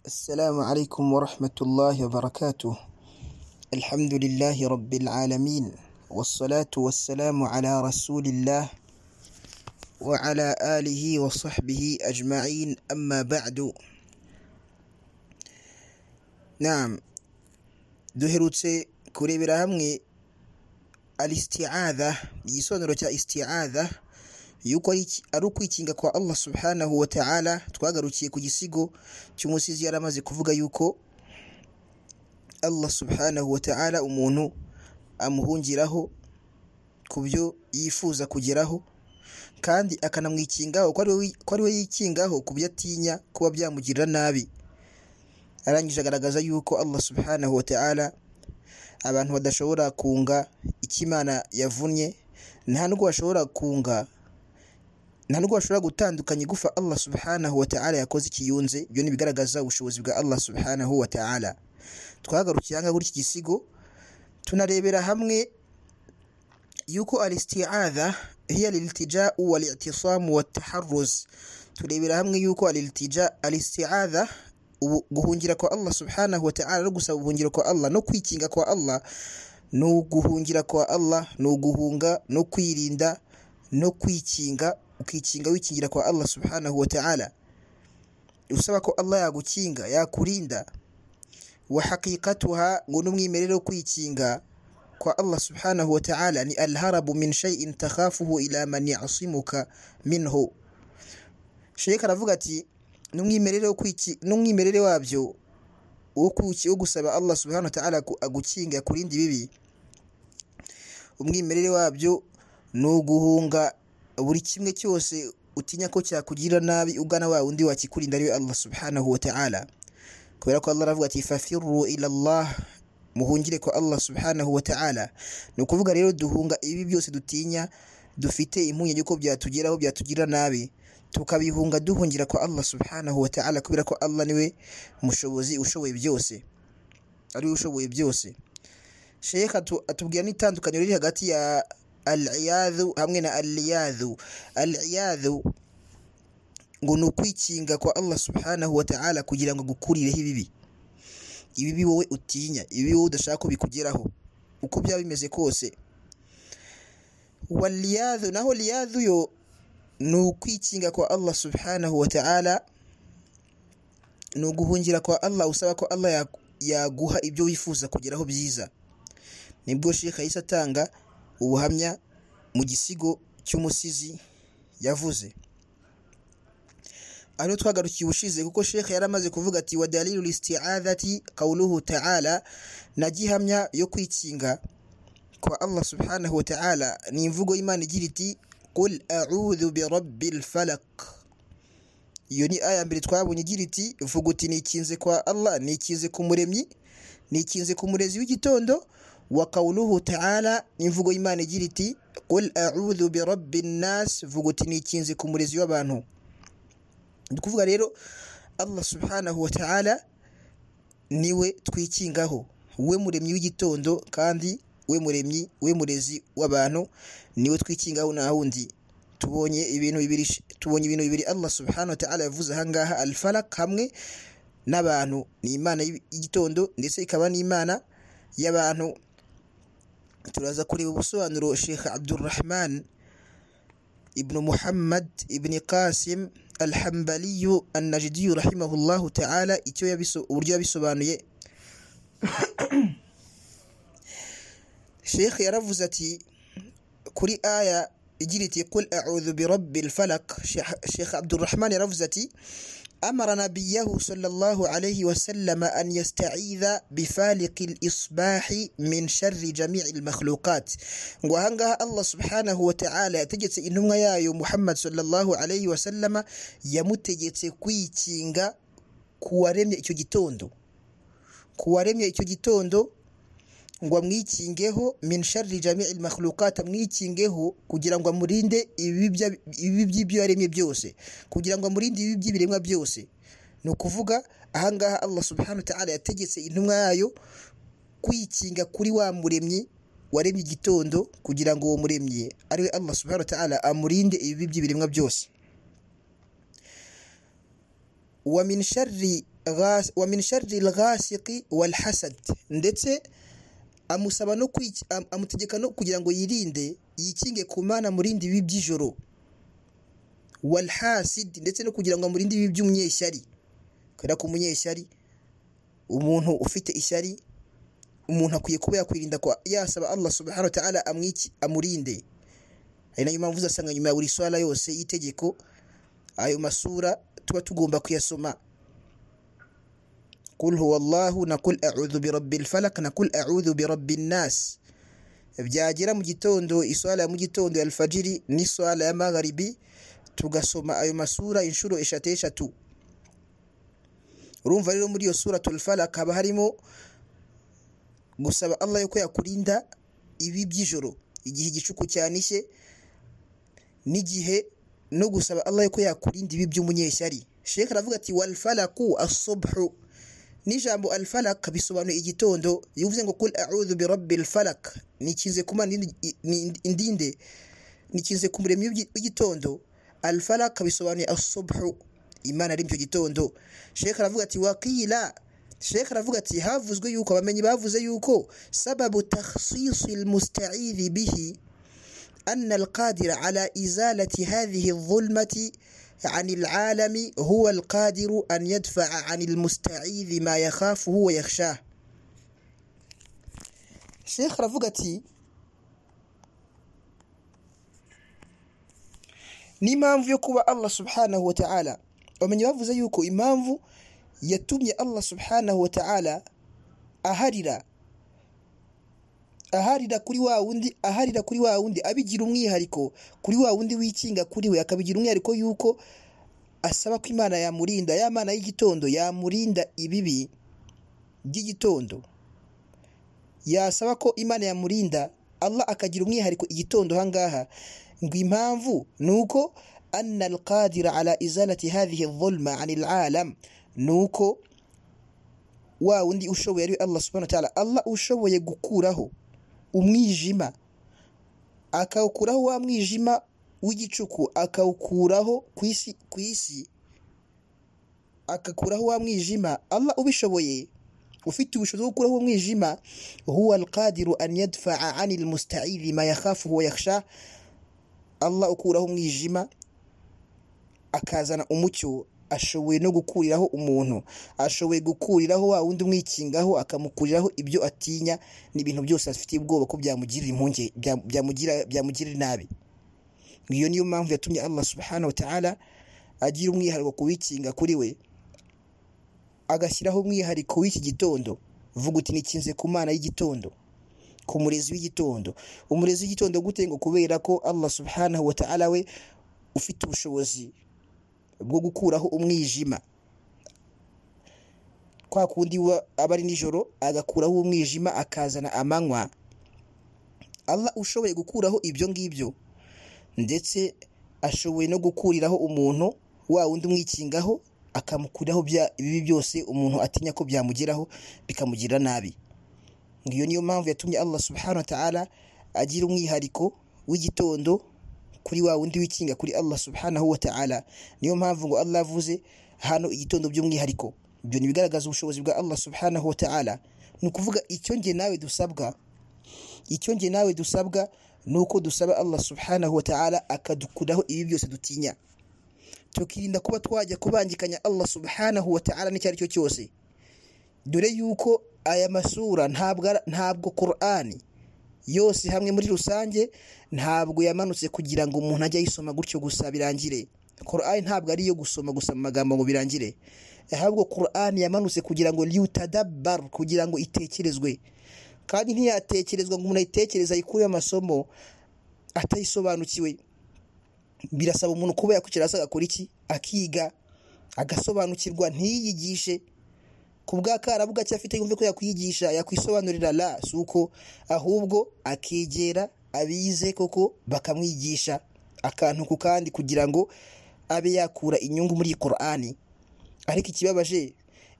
السلام عليكم ورحمة الله وبركاته الحمد لله رب العالمين والصلاة والسلام على رسول الله وعلى آله وصحبه أجمعين أما بعد نعم duherutse kurebera hamwe alistiadha igisobanuro cya istiadha yuko ari iki- ari ukwikinga kwa allah subhanahu wa ta'ala twagarukiye ku gisigo cy'umusizi yari amaze kuvuga yuko allah subhanahu wa ta'ala umuntu amuhungiraho ku byo yifuza kugeraho kandi akanamwikingaho ko ari we wi- ko ari we yikingaho ku byo atinya kuba byamugirira nabi arangije agaragaza yuko allah subhanahu wa ta'ala abantu badashobora kunga icyo imana yavunnye nta n'ubwo bashobora kunga nta n'ubwo bashobora gutandukanya igufa allah subhanahu wa ta'ala yakoze ikiyunze ibyo ni ibigaragaza ubushobozi bwa allah subhanahu wa ta'ala twagarukiye aha ngaha kuri iki gisigo tunarebera hamwe yuko alistiadha hiya liltijau walitisamu wataharuz turebera hamwe yuko aliltija alistiadha ubu- guhungira kwa allah subhanahu wa ta'ala no gusaba ubuhungiro kwa allah no kwikinga kwa allah ni uguhungira kwa allah ni uguhunga no kwirinda no kwikinga ukikinga wikingira kwa allah subhanahu wa ta'ala usaba ko allah yagukinga yakurinda wa haqiqatuha ngo n'umwimerere wo kwikinga kwa Allah subhanahu wa ta'ala ni alharabu min shay'in takhafuhu ila man ya'simuka minhu Sheikh aravuga ati n'umwimerere wo kwiki n'umwimerere wabyo wo kuki wo gusaba Allah subhanahu wa ta'ala ku- agukinga kurindi bibi umwimerere wabyo ni uguhunga buri kimwe cyose utinya ko cyakugirira nabi ugana wa wundi wakikurinda ariwe Allah subhanahu wa ta'ala kubera ko Allah aravuga ati fafirru ila Allah muhungire kwa Allah subhanahu wa ta'ala ni ukuvuga rero duhunga ibi byose dutinya dufite impungenge ko byatugeraho byatugira nabi tukabihunga duhungira kwa Allah subhanahu wa ta'ala kubera ko Allah niwe mushobozi ushoboye byose ari we ushoboye byose Sheikh atu- atubwira n'itandukaniro riri hagati ya al-iyadhu hamwe na al-liyadhu al-iyadhu ngo ni ukwikinga kwa Allah subhanahu wa ta'ala kugira ngo agukurireho ibibi ibibi wowe utinya ibibi wowe udashaka ko bikugeraho uko byaba bimeze kose waliyadhu naho liyadhu yo ni ukwikinga kwa allah subhanahu wa ta'ala ni uguhungira kwa allah usaba ko allah ya- yaguha ibyo wifuza kugeraho byiza nibwo shekha yahise atanga ubuhamya mu gisigo cy'umusizi yavuze ariho twagarukiye ubushize kuko shekhe yari amaze kuvuga ati wa dalilu listi'adhati qawluhu ta'ala na gihamya yo kwikinga kwa Allah subhanahu wa ta'ala ni imvugo y'Imana igira iti qul a'udhu bi rabbil falaq iyo ni aya mbere twabonye igira iti vuga uti nikinze kwa Allah nikinze ku muremyi nikinze ku murezi w'igitondo wa qawluhu ta'ala ni imvugo y'Imana igira iti qul a'udhu bi rabbin nas vuga uti nikinze ku murezi w'abantu ni ukuvuga rero allah subhanahu wa ta'ala niwe twikingaho we muremyi w'igitondo kandi we muremyi we murezi w'abantu niwe twikingaho nta wundi tubonye ibintu bibiri tubonye ibintu bibiri allah subhanahu wa ta'ala yavuze ahangaha alfarak hamwe n'abantu ni imana y'igitondo ndetse ikaba n'imana y'abantu turaza kureba ubusobanuro sheikh abdurrahman ابن محمد ابن قاسم الحنبلي النجدي رحمه الله تعالى icyo yabiso- uburyo yabisobanuye sheikh yaravuze ati kuri aya igira iti qul a'udhu bi rabbil falaq Sheikh- sheikh abdurrahman yaravuze ati أمر نبيه صلى الله عليه وسلم أن يستعيذ بفالق الإصباح من شر جميع المخلوقات وهنغها الله سبحانه وتعالى تجت إنما يا محمد صلى الله عليه وسلم يمتجت كويتينغا kuwaremye icyo gitondo kuwaremye icyo gitondo ngo amwikingeho min sharri jami'i al-makhluqat amwikingeho kugira ngo amurinde ibibi bya- ibibi by'ibyo yaremye byose kugira ngo amurinde ibibi by'ibiremwa byose ni ukuvuga ahangaha allah subhanahu wa ta'ala yategetse intumwa yayo kwikinga kuri wa muremyi waremye igitondo kugira ngo uwo muremyi ariwe allah subhanahu wa ta'ala amurinde ibibi by'ibiremwa byose wa min sharri ghas- wa min sharri alghasiqi walhasad ndetse amusaba no kwic- am- amutegeka no kugira ngo yirinde yikinge ku mana murindi ibibi by'ijoro walhasid ndetse no kugira ngo amurinde ibibi by'umunyeshyari kubera ko umunyeshyari umuntu ufite ishyari umuntu akwiye kuba yakwirinda ko yasaba Allah subhanahu wa ta'ala amwiki amurinde ari nayo mpamvu uzasanga nyuma ya buri swara yose y'itegeko ayo masura tuba tugomba kuyasoma قل هو الله نقول أعوذ برب الفلق نقول أعوذ برب الناس byagera mu gitondo iswala ya mu gitondo ya alfajiri n'iswala ya magharibi tugasoma ayo masura inshuro eshatu eshatu urumva rero muri iyo suratul falaq haba harimo gusaba Allah yuko yakurinda ibi by'ijoro igihe igicuku cyanishye n'igihe no gusaba Allah yuko yakurinda ibi by'umunyeshyari Sheikh aravuga ati wal falaqu as-subhu n'ijambo al falaq bisobanuye igitondo iyo uvuze ngo kul a'udhu bi rabbil falaq nikinze kuma indinde nikinze ku muremyi w'igi- w'igitondo al falaq bisobanuye as-subhu imana ari mu gitondo Sheikh aravuga ati waqila Sheikh aravuga ati havuzwe yuko abamenyi bavuze yuko sababu takhsisi almusta'idhi bihi أن القادر على إزالة هذه الظلمة عن العالم هو القادر أن يدفع عن المستعيذ ما يخافه ويخشاه شيخ رفقتي n'impamvu yo kuba allah subhanahu wa ta'ala bamenye bavuze yuko impamvu yatumye allah subhanahu wa ta'ala aharira aharira kuri wa wundi aharira kuri wa wundi abigira umwihariko kuri wa wundi wikinga kuri we akabigira umwihariko yuko asaba ko imana yamurinda ya mana y'igitondo yamurinda ibibi by'igitondo yasaba ko imana yamurinda allah akagira umwihariko igitondo hangaha ngo impamvu ni uko anna alqadira ala izalati hadhihi dhulma anil alam ni uko wa wundi ushoboye ari we allah subhanahu wa ta'ala allah ushoboye gukuraho umwijima akawukuraho wa mwijima w'igicuku akawukuraho ku isi ku isi akakuraho wa mwijima allah ubishoboye ufite ubushobozi bwo gukuraho umwijima huwa alqadiru an yadfaa ani almusta'idhi ma yakhafuhu wa yakhsha allah ukuraho umwijima akazana umucyo ashoboye no gukuriraho umuntu ashoboye gukuriraho wa wundi umwikingaho akamukuriraho ibyo atinya n'ibintu byose afitiye ubwoba ko byamugirira impunge bya- byamugira- byamugirira nabi iyo niyo mpamvu yatumye allah subhanahu wa ta'ala agira umwihariko ku wikinga kuri we agashyiraho umwihariko w'iki gitondo vuga uti nikinze ku mana y'igitondo ku murezi w'igitondo umurezi w'igitondo gute ngo kubera ko allah subhanahu wa ta'ala we ufite ubushobozi bwo gukuraho umwijima kwa kundi wa- aba ari nijoro agakuraho umwijima akazana amanywa Allah ushoboye gukuraho ibyo ngibyo ndetse ashoboye no gukuriraho umuntu wa wundi umwikingaho akamukuraho bya- ibibi byose umuntu atinya ko byamugeraho bikamugirira nabi iyo niyo mpamvu yatumye Allah subhanahu wa ta'ala agira umwihariko w'igitondo kuri wa wundi wikinga kuri Allah subhanahu wa ta'ala niyo mpamvu ngo Allah avuze hano igitondo by'umwihariko ibyo ni ibigaragaza ubushobozi bwa Allah subhanahu wa ta'ala ni ukuvuga icyo nge nawe dusabwa icyo nge nawe dusabwa ni uko dusaba Allah subhanahu wa ta'ala akadukuraho ibi byose dutinya tukirinda kuba twajya kubangikanya Allah subhanahu wa ta'ala n'icyo ari cyo cyose dore yuko aya masura ntabwo ara- ntabwo Qur'ani yose hamwe muri rusange ntabwo yamanutse kugira ngo umuntu ajye ayisoma gutyo gusa birangire Qur'an ntabwo ari iyo gusoma gusa mu magambo ngo birangire ahubwo Qur'an yamanutse kugira ngo liyutadabbar kugira ngo itekerezwe kandi ntiyatekerezwa ngo umuntu ayitekereze ayikureho amasomo atayisobanukiwe birasaba umuntu kuba yakwicara hasi agakora iki akiga agasobanukirwa ntiyiyigishe ku bw'akarabu gake afite yumve ko yakwiyigisha yakwisobanurira la si uko ahubwo akegera abize koko bakamwigisha akantu ku kandi kugira ngo abe yakura inyungu muri iyi Qur'ani ariko ikibabaje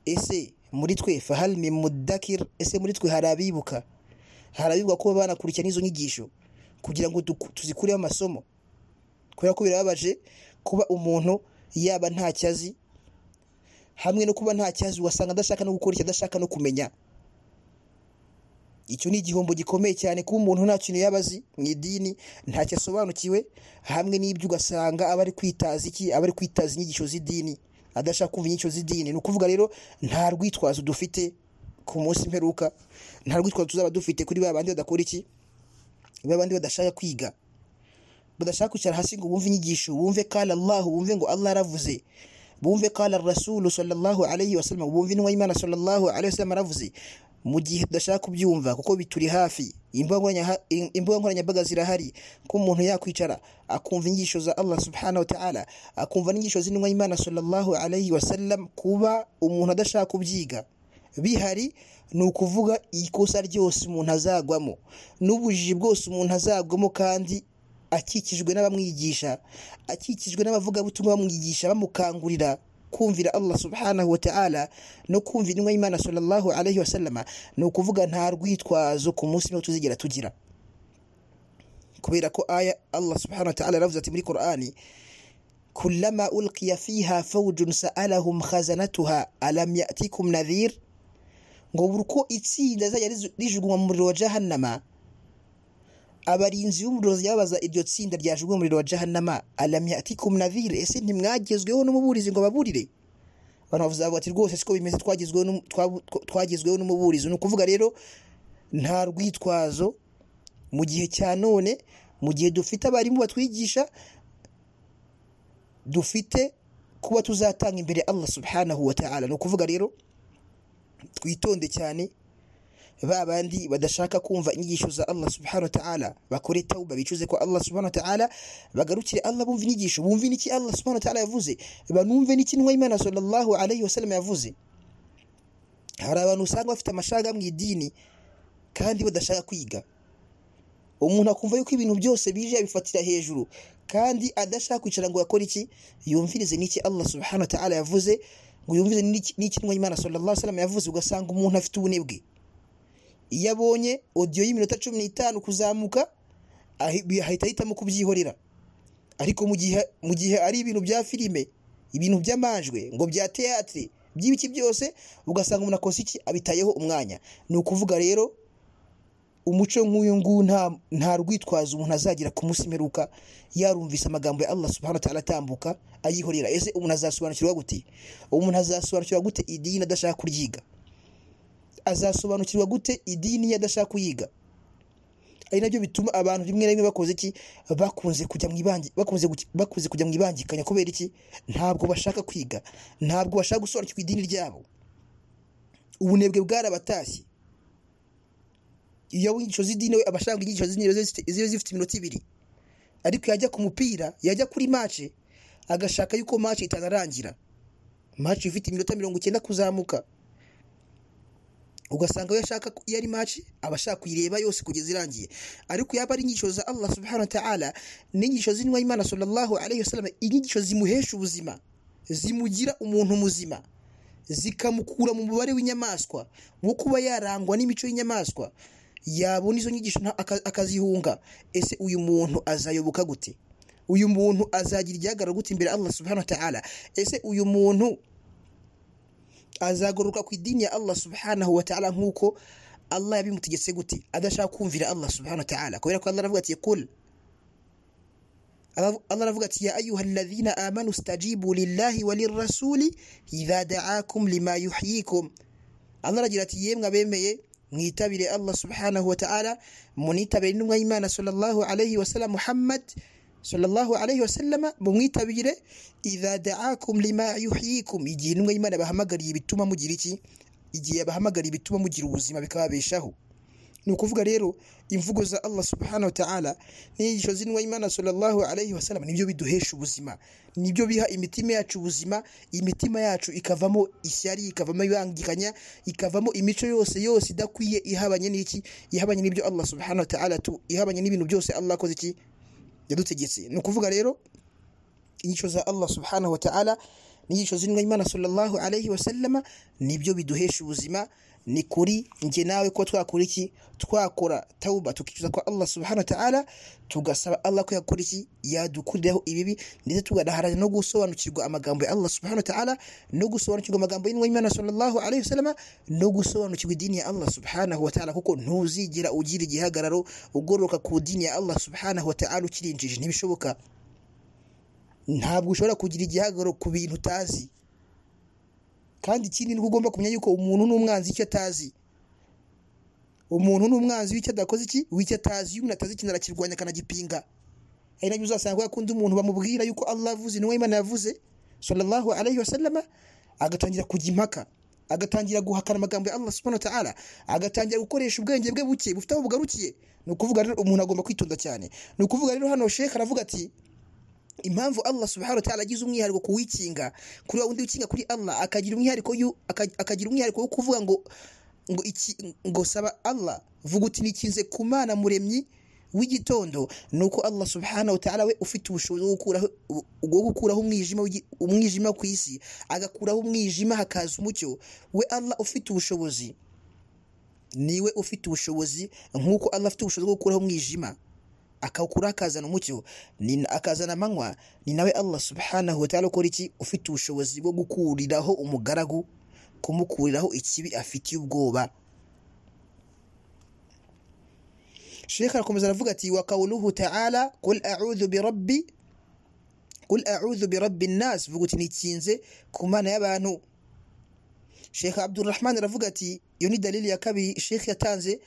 ese muri twe fahal min mudakir ese muri twe hari abibuka hari abibuka kuba banakurikirana izo nyigisho kugira ngo duku- tuzikureho amasomo kubera ko birababaje kuba umuntu yaba ntacyo azi hamwe no kuba nta cyazi ugasanga adashaka no gukora icyo adashaka no kumenya icyo ni igihombo gikomeye cyane kuba umuntu nta kintu yaba azi mu idini ntacyo asobanukiwe hamwe n'ibyo ugasanga aba ari kwitaza iki aba ari kwitaza inyigisho z'idini adashaka kumva inyigisho z'idini ni ukuvuga rero nta rwitwazo dufite ku munsi mperuka nta rwitwazo tuzaba dufite kuri ba bandi badakora iki ba bandi badashaka kwiga badashaka kwicara hasi ngo bumve inyigisho bumve kala Allah bumve ngo Allah aravuze bumve kala rasulu sallallahu alayhi wa sallam bumve intumwa y'Imana sallallahu alayhi wa sallam aravuze mu gihe tudashaka kubyumva kuko bituri hafi imbuga nkoranyambaga zirahari ko umuntu yakwicara akumva inyigisho za allah subhanahu ta'ala akumva n'inyigisho z'intumwa y'imana sallallahu alayhi wa sallam kuba umuntu adashaka kubyiga bihari ni ukuvuga ikosa ryose umuntu azagwamo n'ubujiji bwose umuntu azagwamo kandi akikijwe n'abamwigisha akikijwe n'abavugabutumwa bamwigisha bamukangurira kumvira Allah subhanahu wa ta'ala no kumvira intumwa y'Imana sallallahu alayhi wa sallama ni ukuvuga nta rwitwazo ku munsi niho tuzigera tugira kubera ko aya Allah subhanahu wa ta'ala yaravuze ati muri Qur'ani kullama ulqiya fiha fawjun sa'alahum khazanatuha alam ya'tikum nadhir ngo buri uko itsinda rizajya rijugunywa mu muriro wa jahannama abarinzi b'umuriro babaza iryo tsinda ryajugunywe umuriro wa jahannama alamya ati kumnavire ese ntimwagezweho n'umuburizi ngo baburiire abantu bavuze bati rwose siko bimeze twagezweho n'umuburizi ni ukuvuga rero nta rwitwazo mu gihe cya none mu gihe dufite abarimu batwigisha dufite kuba tuzatanga imbere Allah subhanahu wa ta'ala ni ukuvuga rero twitonde cyane ba bandi badashaka kumva inyigisho za Allah subhanahu wa ta'ala bakore tawba bicuze ko Allah subhanahu wa ta'ala bagarukire Allah bumva inyigisho bumva niki Allah subhanahu wa ta'ala yavuze banumve niki nwa Imana sallallahu alayhi wasallam yavuze hari abantu usanga bafite amashaga mu idini kandi badashaka kwiga umuntu akumva yuko ibintu byose bije yabifatira hejuru kandi adashaka kwicara ngo akore iki yumvirize niki Allah subhanahu wa ta'ala yavuze ngo yumvize niki nwa Imana sallallahu alayhi wasallam yavuze ugasanga umuntu afite ubunebwe iyo abonye odiyo y'iminota cumi n'itanu kuzamuka ahita ahitamo kubyihorera ariko mu gihe ari ibintu bya filime ibintu by'amajwi ngo bya teatire by'ibiki byose ugasanga umuntu akoze iki abitayeho umwanya ni ukuvuga rero umuco nk'uyu nguyu nta rwitwazo umuntu azagira ku munsi mperuka yarumvise amagambo ya Allah subhanahu wa ta'ala atambuka ayihorera ese umuntu azasobanukirwa gute umuntu azasobanukirwa gute idini adashaka kuryiga azasobanukirwa gute idini adashaka kuyiga ari nabyo bituma abantu rimwe na rimwe bakoze iki bakunze kujya mu ibangi bakunze bakunze kujya mu ibangikanya kubera iki ntabwo bashaka kwiga ntabwo bashaka gusobanukirwa idini ryabo ubunebwe bwarabatashye iyo inyigisho z'idini we abashaka inyigisho z'idini ziba zifite iminota ibiri ariko yajya ku mupira yajya kuri mace agashaka yuko mace itanarangira mace ifite iminota mirongo icyenda kuzamuka ugasanga iyo ashaka iyo ari maci aba ashaka kuyireba yose kugeza irangiye ariko yaba ari inyigisho za Allah subhanahu wa ta'ala n'inyigisho z'intumwa y'Imana sallallahu alayhi wasallam inyigisho zimuhesha ubuzima zimugira umuntu muzima zikamukura mu mubare w'inyamaswa wo kuba yarangwa n'imico y'inyamaswa yabona izo nyigisho akazihunga ese uyu muntu azayoboka gute uyu muntu azagira igihagararo gute imbere Allah subhanahu wa ta'ala ese uyu muntu azagaruka ku idini ya Allah subhanahu wa ta'ala nk'uko Allah yabimutegetse gute adashaka kumvira Allah subhanahu wa ta'ala kubera ko Allah aravuga ati kul Allah aravuga ati ya ayuha alladhina amanu stajibu lillahi wa lirrasuli idha da'akum lima yuhyikum Allah aragira ati yemwe abemeye mwitabire Allah subhanahu wa ta'ala munitabire intumwa y'Imana sallallahu alayhi wa sallam Muhammad sallallahu alayhi wasallama mumwitabire idha da'akum lima yuhyikum igihe intumwa y'Imana bahamagariye bituma mugira iki igihe yabahamagariye bituma mugira ubuzima bikababeshaho ni ukuvuga rero imvugo za Allah subhanahu wa ta'ala n'inyigisho z'intumwa y'Imana sallallahu alayhi wasallama nibyo biduhesha ubuzima nibyo biha imitima yacu ubuzima imitima yacu ikavamo ishyari ikavamo ibangikanya ikavamo imico yose yose idakwiye ihabanye n'iki ihabanye n'ibyo Allah subhanahu wa ta'ala tu ihabanye n'ibintu byose Allah akoze iki yadutegetse ni ukuvuga rero inyigisho za Allah subhanahu wa ta'ala n'inyigisho z'intumwa y'Imana sallallahu alayhi wa sallama nibyo biduhesha ubuzima ni kuri njye nawe ko twakora iki twakora tawuba tukicuza kwa allah subhanahu wa ta'ala tugasaba allah ko yakora iki yadukuriraho ibibi ndetse tugadaharana no gusobanukirwa amagambo ya allah subhanahu wa ta'ala no gusobanukirwa amagambo y'inwa y'imana sallallahu alaihi wasallam no gusobanukirwa idini ya allah subhanahu wa ta'ala kuko ntuzigera ugira igihagararo ugororoka ku dini ya allah subhanahu wa ta'ala ukirinjije ntibishoboka ntabwo ushobora kugira igihagararo ku bintu utazi kandi ikindi ni uko ugomba kumenya yuko umuntu ni umwanzi w'icyo atazi umuntu ni umwanzi w'icyo adakoze iki w'icyo atazi iyo umuntu atazi ikintu arakirwanya akanagipinga ari nabyo uzasanga yakunda umuntu bamubwira yuko Allah avuze n'uwo Imana yavuze sallallahu alayhi wa sallama agatangira kujya impaka agatangira guhakana amagambo ya Allah subhanahu wa ta'ala agatangira gukoresha ubwenge bwe buke bufite aho bugarukiye ni ukuvuga rero umuntu agomba kwitonda cyane ni ukuvuga rero hano Sheikh aravuga ati impamvu Allah subhanahu wa ta'ala agize umwihariko kuwikinga kuri wa wundi wikinga kuri Allah akagira umwihariko yu- aka- akagira umwihariko wo kuvuga ngo ngo iki ngo saba Allah vuga uti nikinze ku Mana muremyi w'igitondo nuko Allah subhanahu wa ta'ala we ufite ubushobozi bwo gukuraho bwo gukuraho umwijima w'igi- umwijima ku isi agakuraho umwijima hakaza umucyo we Allah ufite ubushobozi niwe ufite ubushobozi nk'uko Allah afite ubushobozi bwo gukuraho umwijima akawukuraho akazana umucyo ni- akazana amanywa ni nawe allah subhanahu wa ta'ala ukora iki ufite ubushobozi bwo gukuriraho umugaragu kumukuriraho ikibi afitiye ubwoba shekha arakomeza aravuga ati wa qawluhu ta'ala qul a'udhu bi rabbi qul a'udhu bi rabbi nas vuga uti nikinze ku mana y'abantu shekha abdurrahman aravuga ati iyo ni dalili ya kabiri shekha yatanze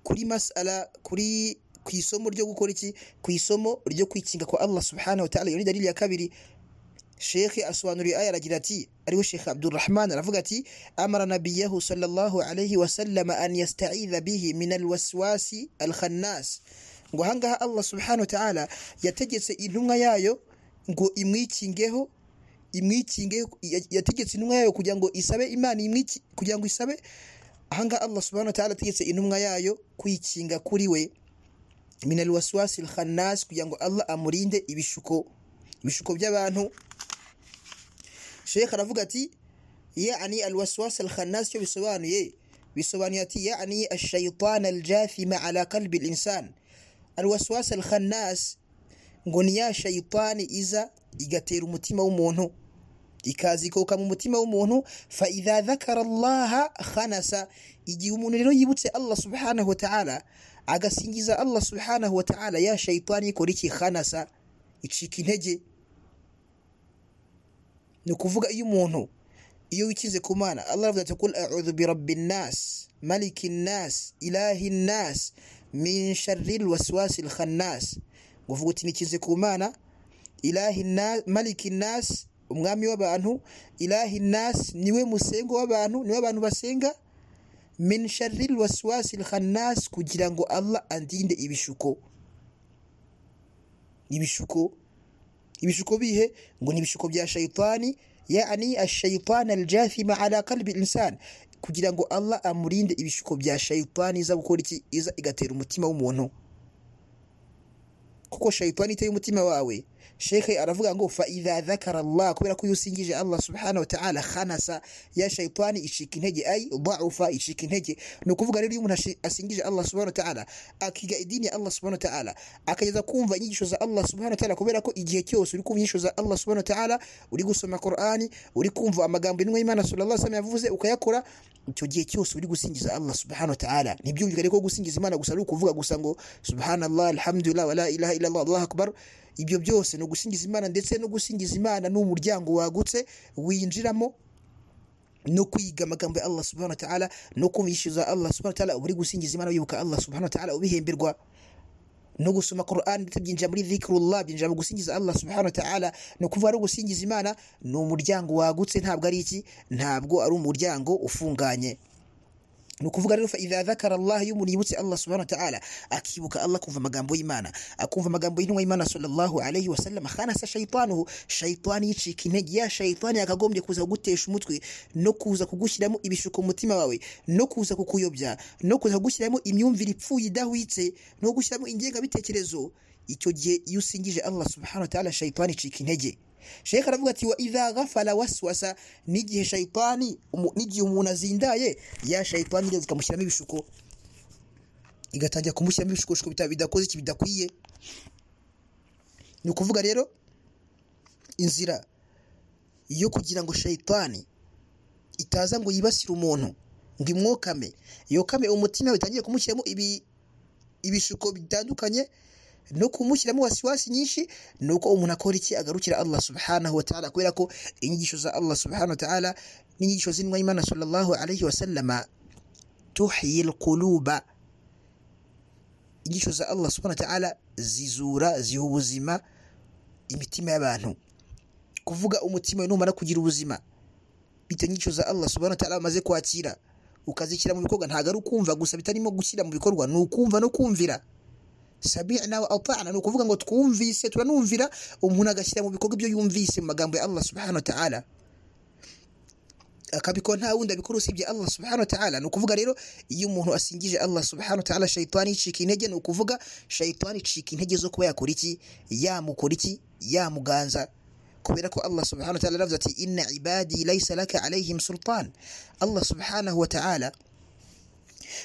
kuri masala kuri ku isomo ryo gukora iki ku isomo ryo kwikinga kwa Allah subhanahu wa ta'ala iyo ni dalili ya kabiri Sheikh asobanuriye aya aragira ati ariwe Sheikh Abdurrahman aravuga ati amara nabiyahu sallallahu alayhi wa sallam an yasta'idha bihi min alwaswasi alkhannas ngo ahangaha Allah subhanahu wa ta'ala yategetse intumwa yayo ngo imwikingeho imwikinge yategetse intumwa yayo kugira ngo isabe imana imwiki kugira ngo isabe ahangaha allah subhanahu wa ta'ala ategetse intumwa yayo kwikinga kuri we minal waswasi khannas kugira ngo allah amurinde ibishuko ibishuko by'abantu sheikh aravuga ati yani alwaswas alkhannas cyo bisobanuye bisobanuye ati yani ashaitan aljathima ala qalbi alinsan alwaswas alkhannas ngo ni ya shayitani iza igatera umutima w'umuntu ikazikoka mu mutima w'umuntu fa idha dhakara allaha khanasa igihe umuntu rero yibutse allah subhanahu wa ta'ala agasingiza allah subhanahu wa ta'ala ya shayitani ikora iki khanasa icika intege ni ukuvuga iyo umuntu iyo wikinze ku mana allah aravuga ati kul a'udhu bi rabbin nas malikin nas ilahin nas min sharril waswasil khannas ngo vuga uti nikinze ku mana ilahi nas maliki nas umwami w'abantu ilahi nas niwe musengo w'abantu niwe abantu basenga min sharril waswasil khannas kugira ngo allah andinde ibishuko ibishuko ibishuko bihe ngo ni ibishuko bya shayitani yani ashayitani aljathima ala qalbi insan kugira ngo allah amurinde ibishuko bya shayitani iza gukora iki iza igatera umutima w'umuntu kuko shayitani iteye umutima wawe shekhe aravuga ngo fa idha dhakara allah kubera ko iyo usingije allah subhanahu wa ta'ala khanasa ya shayitani icika intege ay dhaufa icika intege ni ukuvuga rero iyo umuntu ashi- asingije allah subhanahu wa ta'ala akiga idini ya allah subhanahu wa ta'ala akageza kumva inyigisho za allah subhanahu wa ta'ala kubera ko igihe cyose uri kumva inyigisho za allah subhanahu wa ta'ala uri gusoma qur'ani uri kumva amagambo y'intumwa y'imana sallallahu alaihi wasallam yavuze ukayakora icyo gihe cyose uri gusingiza allah subhanahu wa ta'ala ntibyumvikane ariko gusingiza imana gusa ari ukuvuga gusa ngo subhanallah alhamdulillah wala ilaha illallah allahu akbar ibyo byose ni ugusingiza imana ndetse no gusingiza imana ni umuryango wagutse winjiramo no kwiga amagambo ya allah subhanahu wa ta'ala no kumvishyuza allah subhanahu wa ta'ala uba uri gusingiza imana wibuka allah subhanahu wa ta'ala ubihemberwa no gusoma Qur'an ndetse byinjira muri dhikrullah byinjira mu gusingiza Allah subhanahu wa ta'ala ni ukuvuga ari gusingiza Imana ni umuryango wagutse ntabwo ari iki ntabwo ari umuryango ufunganye ni ukuvuga rero fa idha dhakara Allah iyo umuntu yibutse Allah subhanahu wa ta'ala akibuka Allah kumva amagambo y'Imana akumva amagambo y'intumwa y'Imana sallallahu alayhi wa sallam khanasa shaytanuhu shaytani yicika intege ya shaytani yakagombye kuza kugutesha umutwe no kuza kugushyiramo ibishuko mu mutima wawe no kuza kukuyobya no kuza kugushyiramo imyumvire ipfuye idahwitse no gushyiramo ingengabitekerezo icyo gihe iyo usingije Allah subhanahu wa ta'ala shaytani icika intege sheka aravuga ati wa idha ghafala waswasa n'igihe shayitani umu- n'igihe umuntu azindaye ya shayitani iraza ikamushyiramo ibishuko igatangira kumushyiramo ibishuko bidakoze iki bidakwiye ni ukuvuga rero inzira yo kugira ngo shayitani itaza ngo yibasire umuntu ngo imwokame yokame umutima bitangiye kumushyiramo ibi ibishuko bitandukanye no kumushyiramo wasiwasi nyinshi ni uko umuntu akora iki agarukira Allah subhanahu wa ta'ala kubera ko inyigisho za Allah subhanahu wa ta'ala n'inyigisho z'inwa y'Imana sallallahu alayhi wa sallama tuhyi alquluba inyigisho za Allah subhanahu wa ta'ala zizura ziha ubuzima imitima y'abantu kuvuga umutima numara kugira ubuzima bitewe n'icyo za Allah subhanahu wa ta'ala amaze kwakira ukazishyira mu bikorwa ntabwo ari ukumva gusa bitarimo gushyira mu bikorwa ni ukumva no kumvira sami'na wa ata'na ni ukuvuga ngo twumvise turanumvira umuntu agashyira mu bikorwa ibyo yumvise mu magambo ya Allah subhanahu wa ta'ala akabikora nta wundi abikora usibye Allah subhanahu wa ta'ala ni ukuvuga rero iyo umuntu asingije Allah subhanahu wa ta'ala shayitani icika intege ni ukuvuga shayitani icika intege zo kuba yakora iki yamukora iki yamuganza kubera ko Allah subhanahu wa ta'ala yaravuze ati inna ibadi laysa laka alayhim sultan Allah subhanahu wa ta'ala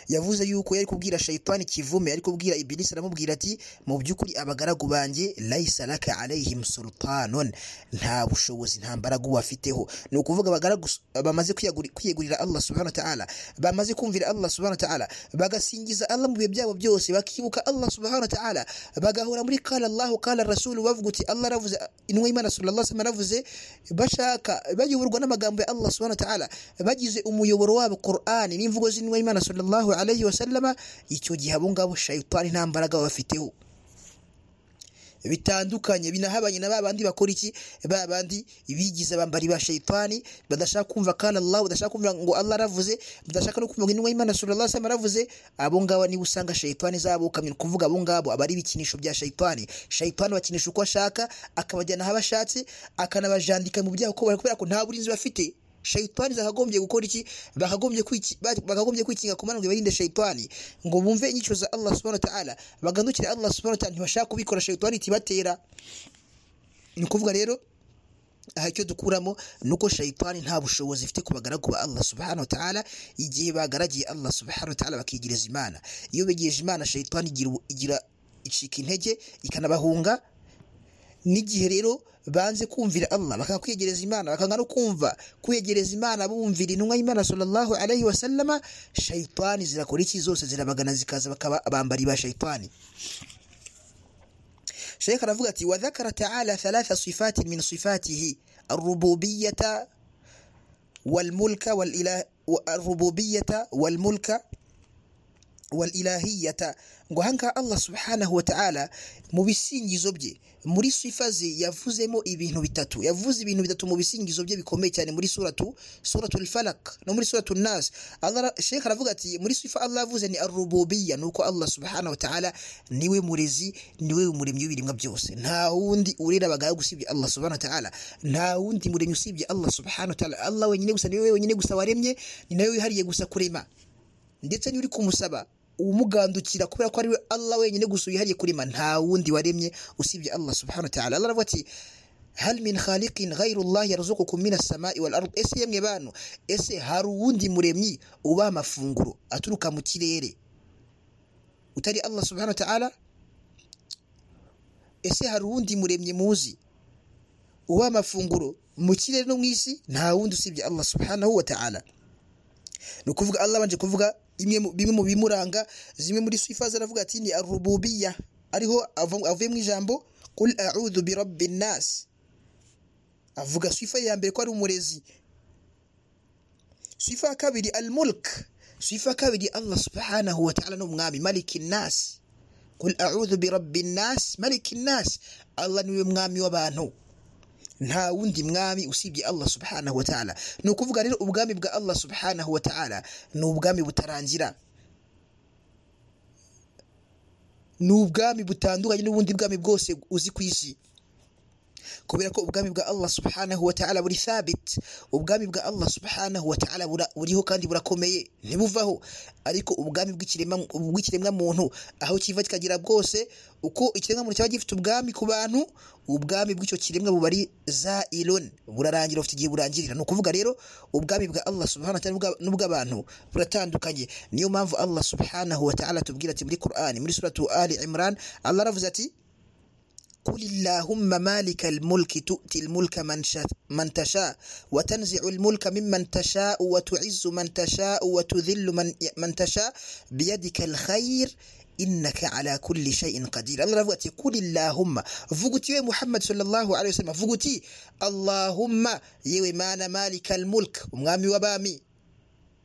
yavuze yuko yari kubwira shayitani kivume yari kubwira ibilisi aramubwira ati mu by'ukuri abagaragu banjye laysa laka alayhim sultanun nta bushobozi nta mbaraga ubafiteho ni ukuvuga abagaragu s- bamaze kwiyaguri- kwiyegurira Allah subhanahu wa ta'ala bamaze kumvira Allah subhanahu wa ta'ala bagasingiza Allah mu bihe byabo byose bakibuka Allah subhanahu wa ta'ala bagahora muri qala Allah qala rasul bavuga uti Allah aravuze inwa y'Imana sallallahu alaihi wasallam aravuze bashaka bayoborwa n'amagambo ya Allah subhanahu wa ta'ala bagize umuyoboro wabo Qur'an n'imvugo z'inwa y'Imana sallallahu alaihi wasallam icyo gihe abo ngabo shayitani nta mbaraga babafiteho bitandukanye binahabanye na babandi bakora iki babandi bigize abambari ba shayitani badashaka kumva kana Allah badashaka kumva ngo Allah aravuze badashaka no kumva ngo intumwa y'Imana sallallahu alaihi wasallam aravuze abo ngabo niba usanga shayitani zabukamye kuvuga abo ngabo abari ibikinisho bya shayitani shayitani bakinisha uko ashaka akabajyana aho bashatse akanabajandika mu byaha uko bari kubera ko nta burinzi bafite shayitani zakagombye gukora iki bakagombye kwiki- ba- bakagombye kwikinga ku mana ngo barinde shayitani ngo bumve inyico za Allah subhanahu wa ta'ala bagandukire Allah subhanahu wa ta'ala ntibashaka kubikora shayitani itibatera ni ukuvuga rero aha icyo dukuramo ni uko shayitani nta bushobozi ifite ku bagaragu ba Allah subhanahu wa ta'ala igihe bagaragiye Allah subhanahu wa ta'ala bakiyegereza imana iyo begereje imana shayitani igira ubu- igira icika intege ikanabahunga n'igihe rero banze kumvira Allah bakanga kwiyegereza imana bakanga no kumva kwiyegereza imana bumvira intumwa y'imana sallallahu alaihi wasallama shayitani zirakora iki zose zirabagana zikaza bakaba abambari ba shayitani شيخ رفقتي وذكر تعالى ثلاث صفات من صفاته الربوبية والملك والإله الربوبية والملك walilahiyata ngo ahangaha allah subhanahu wa ta'ala mu bisingizo bye muri sifa ze yavuzemo ibintu bitatu yavuze ibintu bitatu mu bisingizo bye bikomeye cyane muri suratu suratul falak no muri suratu nas allah ara- sheikh aravuga ati muri sifa allah yavuze ni arububiya nuko allah subhanahu wa ta'ala niwe murezi niwe muremyi w'ibiremwa byose nta wundi urera abagaragu usibye allah subhanahu wa ta'ala nta wundi muremyi usibye allah subhanahu wa ta'ala allah wenyine gusa niwe wenyine gusa waremye ni nawe wihariye gusa kurema ndetse niba uri kumusaba umugandukira kubera ko ari we Allah wenyine gusa wihariye kurema nta wundi waremye usibye Allah subhanahu wa ta'ala Allah aravuga ati hal min khaliqin ghayru Allah yarzuqukum min as-sama'i wal ard ese yemwe bantu ese hari uwundi muremyi uba amafunguro aturuka mu kirere utari Allah subhanahu wa ta'ala ese hari uwundi muremyi muzi uba amafunguro mu kirere no mu isi nta wundi usibye Allah subhanahu wa ta'ala ni ukuvuga Allah abanje kuvuga imwe mu- bimwe mu bimuranga zimwe muri sifa ze aravuga ati ni arububiya ariho ava- avuye mu ijambo kul a'udhu bi rabbin nas avuga sifa ya mbere ko ari umurezi sifa ya kabiri al mulk sifa ya kabiri Allah subhanahu wa ta'ala ni umwami malikin nas kul a'udhu bi rabbin nas malikin nas Allah niwe mwami w'abantu nta wundi mwami usibye Allah subhanahu wa ta'ala ni ukuvuga rero ubwami bwa Allah subhanahu wa ta'ala ni ubwami butarangira ni ubwami butandukanye n'ubundi bwami bwose uzi ku isi kubera ko ubwami bwa allah subhanahu wa ta'ala buri thabit ubwami bwa allah subhanahu wa ta'ala bura- buriho kandi burakomeye ntibuvaho ariko ubwami bw'ikirema- bw'ikiremwa muntu aho kiva kikagira bwose uko ikiremwa muntu cyaba gifite ubwami ku bantu ubwami bw'icyo kiremwa buba ari za ironi burarangira bufite igihe burangirira ni ukuvuga rero ubwami bwa allah subhanahu wa ta'ala n'ubwa- n'ubw'abantu buratandukanye niyo mpamvu allah subhanahu wa ta'ala atubwira ati muri qur'ani muri suratu ali imran allah aravuze ati قل اللهم مالك الملك تؤتي الملك من, شا من تشاء وتنزع الملك ممن تشاء وتعز من تشاء وتذل من, من تشاء بيدك الخير إنك على كل شيء قدير الله رفعت قل اللهم فقتي يا محمد صلى الله عليه وسلم فقتي اللهم يوي مانا مالك الملك ومغامي وبامي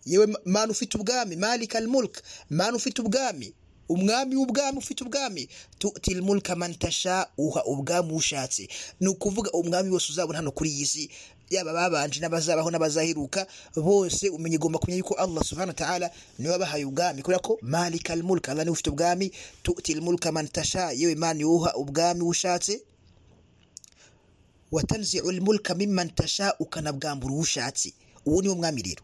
yewe mana ufite ubwami malika almulk mana ufite ubwami umwami w'ubwami ufite ubwami tutil mulka man tasha uha ubwami ushatse ni ukuvuga umwami wose uzabona hano kuri iyi si yaba ababanje n'abazabaho n'abazaheruka bose umenya igomba kumenya yuko allah subhanahu wa ta'ala niwe wabahaye ubwami kubera ko malika almulk allah niwe ufite ubwami tutil mulka man tasha yewe mana niwe uha ubwami ushatse watanzi'u almulka mimman tasha ukanabwambura uwo ushatse uwo niwo mwami rero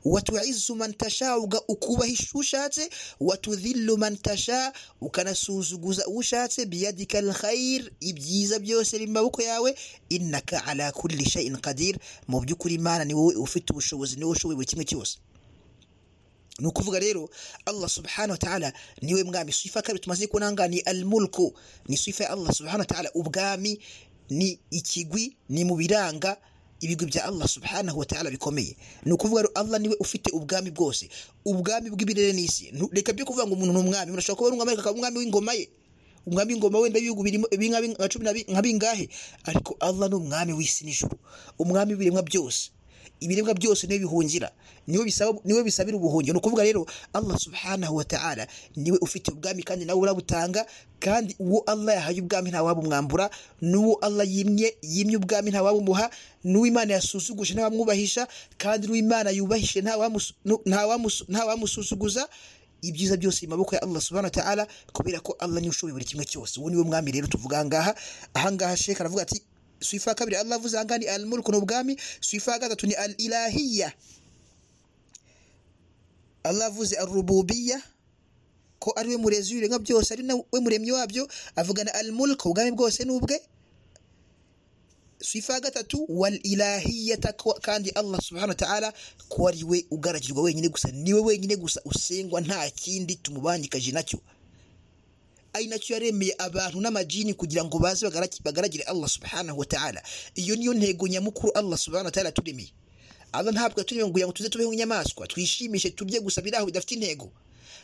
watuizu man tasha uga- ukubahisha ushatse watudhillu man tasha ukanasuzuguza ushatse biyadika alkhair ibyiza byose biri mu maboko yawe innaka ala kulli shay'in qadir mu by'ukuri imana ni wowe ufite ubushobozi ni wowe ushoboye buri kimwe cyose ni ukuvuga rero allah subhanahu wa ta'ala niwe mwami sifa ya kabiri tumaze kunanga ni almulku ni sifa ya allah subhanahu wa ta'ala ubwami ni ikigwi ni mu biranga ibigwi bya allah subhanahu wa ta'ala bikomeye ni ukuvuga rero allah niwe ufite ubwami bwose ubwami bw'ibirere n'isi Nu- reka byo kuvuga ngo umuntu ni umwami umuntu ashobora kuba ari umwami akaba umwami w'ingoma ye umwami w'ingoma wenda w'ibihugu birimo bi- nka bi- nka cumi na bi- nka bingahe ariko allah ni umwami w'isi n'ijuru umwami w'ibiremwa byose ibiribwa byose niwe bihungira niwe bisaba niwe bisabira ubuhungiro ni ukuvuga rero allah subhanahu wa ta'ala niwe ufite ubwami kandi nawe urabutanga kandi uwo allah yahaye ubwami nta wabumwambura n'uwo allah yimye yimye ubwami nta wabumuha n'uwo imana yasuzuguje nta wamwubahisha kandi n'uwo imana yubahishe nta wamusu- nu- nta wamusu- nta wamusuzuguza ibyiza byose mu maboko ya Allah subhanahu wa ta'ala kubera ko Allah niwe ushoboye buri kimwe cyose uwo niwe mwami rero tuvuga ahangaha ahangaha Sheikh aravuga ati sifa ya kabiri Allah avuze ahangaha ni al-mulku ni ubwami sifa ya gatatu ni al-ilahiyya Allah avuze ar-rububiyya ko ari we murezi w'ibiremwa byose ari na we muremyi wabyo avugana al-mulku ubwami bwose n'ubwe sifa ya gatatu wal ilahiyata ko- kandi allah subhanahu wa ta'ala ko ari we ugaragirwa wenyine gusa niwe wenyine gusa usengwa nta kindi tumubangikaje nacyo ari nacyo yaremeye abantu n'amajini kugira ngo baze bagaraki- bagaragire allah subhanahu wa ta'ala iyo niyo ntego nyamukuru allah subhanahu wa ta'ala yaturemeye allah ntabwo yaturemeye ngo kugira ngo tuze tubeho nk'inyamaswa twishimishe turye gusa biraho bidafite intego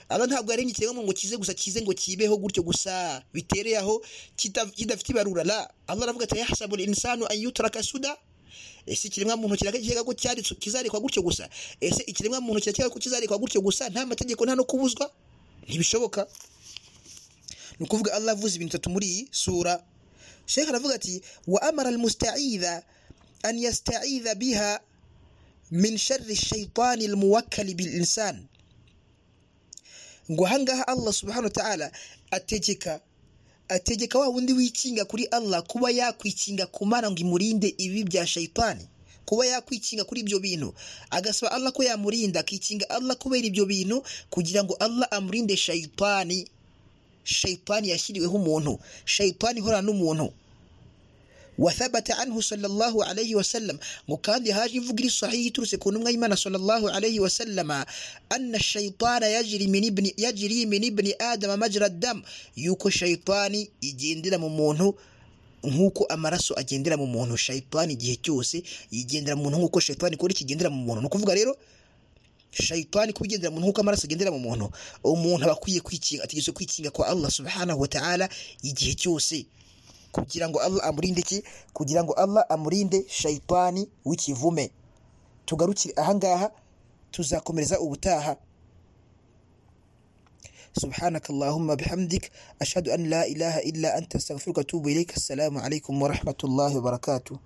allah ntabwo yaremye ikiremwa ngo kize gusa kize ngo kibeho gutyo gusa bitereye aho kita- kidafite ibarura la allah aravuga ati yahsabu insanu an yutraka suda ese ikiremwa muntu kirakeka ko cyari kizarikwa gutyo gusa ese ikiremwa muntu kirakeka ko kizarikwa gutyo gusa nta mategeko nta no kubuzwa ntibishoboka ni ukuvuga allah avuze ibintu bitatu muri iyi sura shekh aravuga ati wa amara almustaidha an yastaidha biha min shari shaitani almuwakkali bilinsan ngo ahangaha allah subhanahu wa ta'ala ategeka ategeka wa wundi wikinga kuri allah kuba yakwikinga ku mana ngo imurinde ibibi bya shaitani kuba yakwikinga kuri ibyo bintu agasaba allah ko yamurinda akikinga allah kubera ibyo bintu kugira ngo allah amurinde shaitani shaitani yashyiriweho umuntu shaitani ihorana n'umuntu wathabata anhu sallallahu alayhi wa sallam ngo kandi haje imvugo iri sahihi iturutse ku ntumwa y'imana sallallahu alayhi wa sallama anna shaitana yajiri min ibni yajiri min ibni adama majra dam yuko shaitani igendera mu muntu nk'uko amaraso agendera mu muntu shaitani igihe cyose yigendera mu muntu nk'uko shaitani ikora ikigendera mu muntu ni ukuvuga rero shayitani kuba igendera mu nkuko amaraso agendera mu muntu umuntu aba akwiye kwikinga ategereje kwikinga kwa allah subhanahu wa ta'ala igihe cyose kugira ngo allah amurinde iki kugira ngo allah amurinde shayitani w'ikivume tugarukire ahangaha tuzakomereza ubutaha سبحانك اللهم بحمدك أشهد أن لا إله إلا أنت أستغفرك وأتوب إليك السلام عليكم ورحمة الله وبركاته